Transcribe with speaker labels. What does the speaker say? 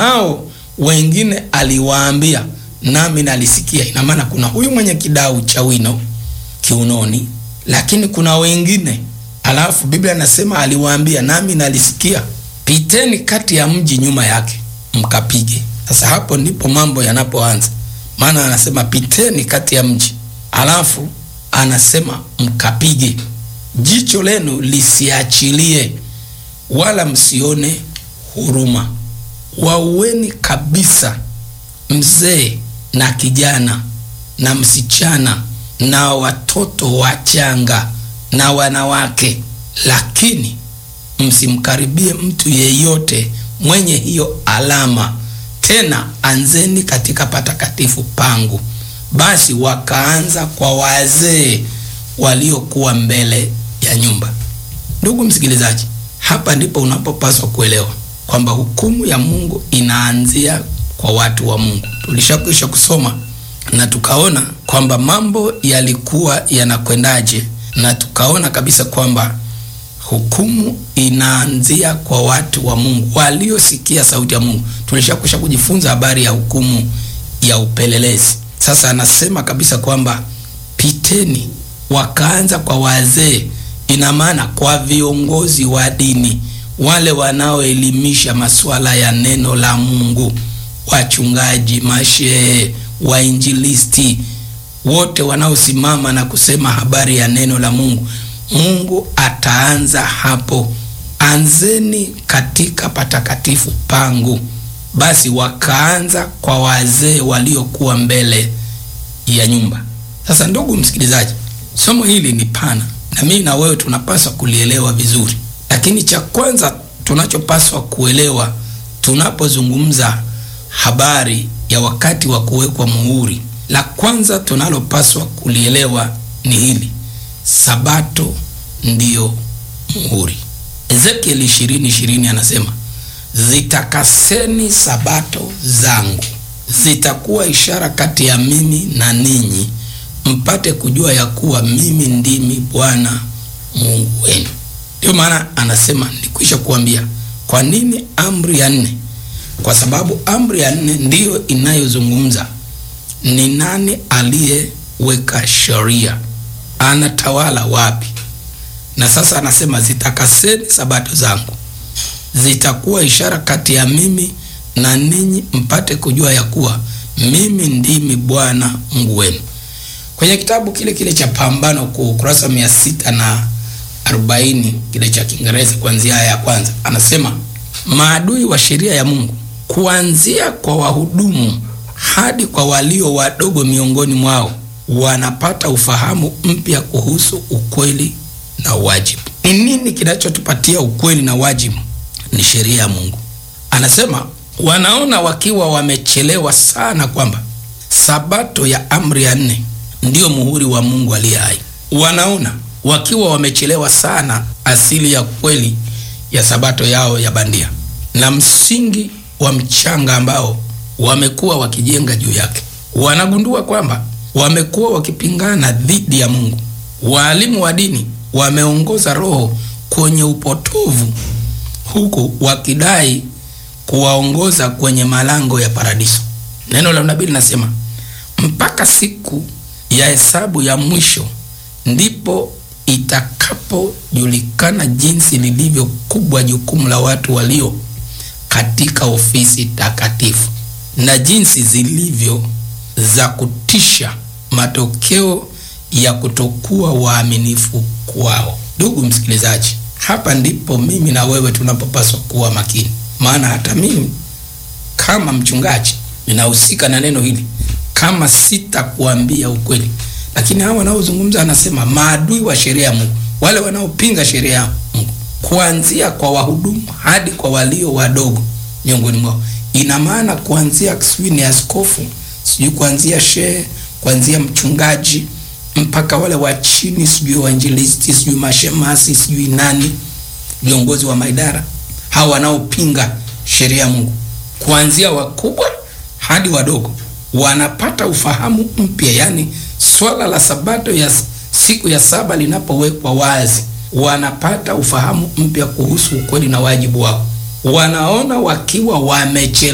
Speaker 1: hao wengine aliwaambia, nami nalisikia. Ina maana kuna huyu mwenye kidau cha wino kiunoni, lakini kuna wengine, alafu Biblia inasema aliwaambia, nami nalisikia, piteni kati ya mji nyuma yake mkapige. Sasa hapo ndipo mambo yanapoanza, maana anasema piteni kati ya mji, alafu anasema mkapige, jicho lenu lisiachilie, wala msione huruma. Waueni kabisa mzee na kijana na msichana na watoto wachanga na wanawake, lakini msimkaribie mtu yeyote mwenye hiyo alama. Tena anzeni katika patakatifu pangu. Basi wakaanza kwa wazee waliokuwa mbele ya nyumba. Ndugu msikilizaji, hapa ndipo unapopaswa kuelewa kwamba hukumu ya Mungu inaanzia kwa watu wa Mungu. Tulishakwisha kusoma na tukaona kwamba mambo yalikuwa yanakwendaje, na tukaona kabisa kwamba hukumu inaanzia kwa watu wa Mungu waliosikia sauti ya Mungu. Tulishakwisha kujifunza habari ya hukumu ya upelelezi. Sasa anasema kabisa kwamba piteni, wakaanza kwa wazee, ina maana kwa viongozi wa dini, wale wanaoelimisha masuala ya neno la Mungu, wachungaji, mashehe, wainjilisti, wote wanaosimama na kusema habari ya neno la Mungu. Mungu ataanza hapo, anzeni katika patakatifu pangu. Basi wakaanza kwa wazee waliokuwa mbele ya nyumba. Sasa ndugu msikilizaji, somo hili ni pana na mimi na wewe tunapaswa kulielewa vizuri, lakini cha kwanza tunachopaswa kuelewa tunapozungumza habari ya wakati wa kuwekwa muhuri, la kwanza tunalopaswa kulielewa ni hili: Sabato ndiyo muhuri. Ezekieli ishirini ishirini anasema zitakaseni sabato zangu, zitakuwa ishara kati ya mimi na ninyi, mpate kujua ya kuwa mimi ndimi Bwana Mungu wenu. Ndio maana anasema nikwisha kuambia. Kwa nini amri ya nne? Kwa sababu amri ya nne ndiyo inayozungumza ni nani aliyeweka sheria, anatawala wapi. Na sasa anasema zitakaseni sabato zangu zitakuwa ishara kati ya mimi na ninyi, mpate kujua ya kuwa mimi ndimi Bwana Mungu wenu. Kwenye kitabu kile kile cha Pambano Kuu, ukurasa mia sita na arobaini kile cha Kiingereza, kuanzia aya ya kwanza, anasema maadui wa sheria ya Mungu, kuanzia kwa wahudumu hadi kwa walio wadogo miongoni mwao, wanapata ufahamu mpya kuhusu ukweli na wajibu. Ni nini kinachotupatia ukweli na wajibu? Ni sheria ya Mungu. Anasema wanaona wakiwa wamechelewa sana kwamba sabato ya amri ya nne ndiyo muhuri wa Mungu aliye hai. Wanaona wakiwa wamechelewa sana asili ya kweli ya sabato yao ya bandia na msingi wa mchanga ambao wamekuwa wakijenga juu yake. Wanagundua kwamba wamekuwa wakipingana dhidi ya Mungu. Waalimu wa dini wameongoza roho kwenye upotovu huku wakidai kuwaongoza kwenye malango ya paradiso. Neno la nabii linasema mpaka siku ya hesabu ya mwisho ndipo itakapojulikana jinsi lilivyo kubwa jukumu la watu walio katika ofisi takatifu na jinsi zilivyo za kutisha matokeo ya kutokuwa waaminifu kwao. Ndugu msikilizaji, hapa ndipo mimi na wewe tunapopaswa kuwa makini, maana hata mimi kama mchungaji ninahusika na neno hili, kama sitakuambia ukweli. Lakini hawa wanaozungumza, anasema maadui wa sheria ya Mungu, wale wanaopinga sheria ya Mungu, kuanzia kwa wahudumu hadi kwa walio wadogo miongoni mwao. Ina maana kuanzia sijui ni askofu, sijui kuanzia shehe, kuanzia mchungaji mpaka wale wa chini, sijui wainjilisti, sijui mashemasi, sijui nani, viongozi wa maidara, hawa wanaopinga sheria ya Mungu, kuanzia wakubwa hadi wadogo, wanapata ufahamu mpya. Yani swala la sabato ya siku ya saba linapowekwa wazi, wanapata ufahamu mpya kuhusu ukweli na wajibu wao. Wanaona wakiwa wamechelewa